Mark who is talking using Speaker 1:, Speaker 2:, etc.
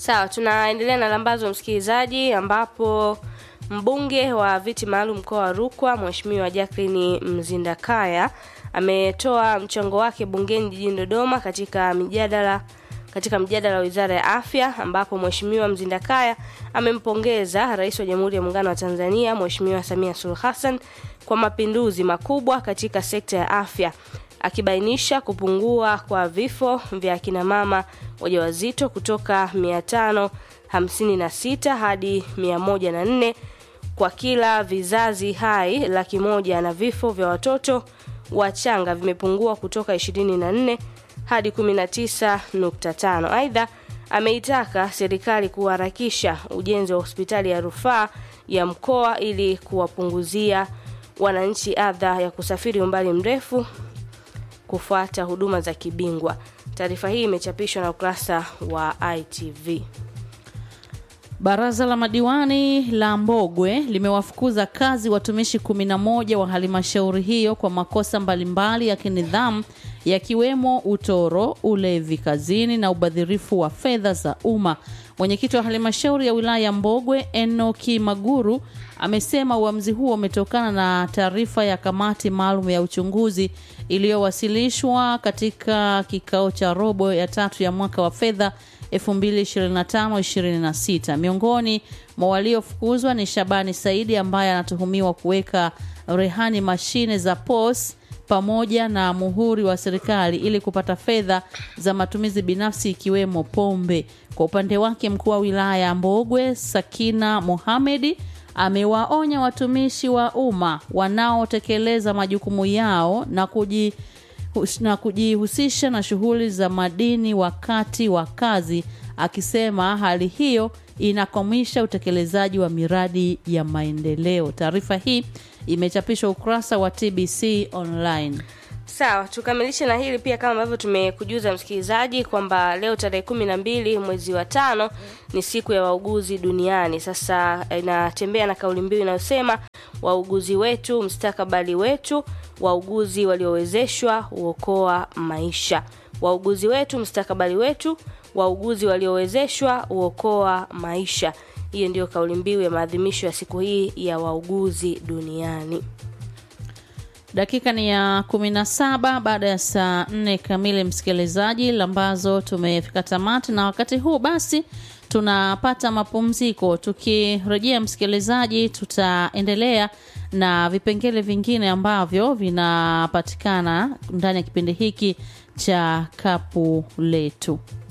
Speaker 1: Sawa, tunaendelea na lambazo msikilizaji, ambapo mbunge wa viti maalum mkoa wa Rukwa Mheshimiwa Jacqueline Mzindakaya ametoa mchango wake bungeni jijini Dodoma katika mijadala katika mjadala wa Wizara ya Afya ambapo Mheshimiwa Mzindakaya amempongeza Rais wa Jamhuri ya Muungano wa Tanzania Mheshimiwa Samia Suluhu Hassan kwa mapinduzi makubwa katika sekta ya afya akibainisha kupungua kwa vifo vya akina mama wajawazito kutoka 556 hadi 104 kwa kila vizazi hai laki moja na vifo vya watoto wachanga vimepungua kutoka 24 hadi 19.5. Aidha, ameitaka serikali kuharakisha ujenzi wa hospitali ya rufaa ya mkoa ili kuwapunguzia wananchi adha ya kusafiri umbali mrefu kufuata huduma za kibingwa. Taarifa hii imechapishwa na ukurasa wa ITV.
Speaker 2: Baraza la madiwani la Mbogwe limewafukuza kazi watumishi 11 wa halmashauri hiyo kwa makosa mbalimbali ya kinidhamu yakiwemo utoro, ulevi kazini na ubadhirifu wa fedha za umma. Mwenyekiti wa halmashauri ya wilaya ya Mbogwe Enoki Maguru amesema uamuzi huo umetokana na taarifa ya kamati maalum ya uchunguzi iliyowasilishwa katika kikao cha robo ya tatu ya mwaka wa fedha 2025-26. Miongoni mwa waliofukuzwa ni Shabani Saidi ambaye anatuhumiwa kuweka rehani mashine za POS pamoja na muhuri wa serikali ili kupata fedha za matumizi binafsi ikiwemo pombe. Kwa upande wake, mkuu wa wilaya ya Mbogwe Sakina Mohamedi amewaonya watumishi wa umma wanaotekeleza majukumu yao na kuji na kujihusisha na shughuli za madini wakati wa kazi, akisema hali hiyo inakwamisha utekelezaji wa miradi ya maendeleo. Taarifa hii imechapishwa ukurasa wa TBC online.
Speaker 1: Sawa, tukamilishe na hili pia, kama ambavyo tumekujuza msikilizaji kwamba leo tarehe kumi na mbili mwezi wa tano ni siku ya wauguzi duniani. Sasa inatembea na kauli mbiu inayosema wauguzi wetu, mstakabali wetu, wauguzi waliowezeshwa huokoa maisha. Wauguzi wetu, mstakabali wetu, wauguzi waliowezeshwa huokoa maisha. Hiyo ndiyo kauli mbiu ya maadhimisho ya siku hii ya wauguzi duniani.
Speaker 2: Dakika ni ya kumi na saba baada ya saa nne kamili, msikilizaji, ambazo tumefika tamati, na wakati huu basi tunapata mapumziko. Tukirejea msikilizaji, tutaendelea na vipengele vingine ambavyo vinapatikana ndani ya kipindi hiki cha kapu letu.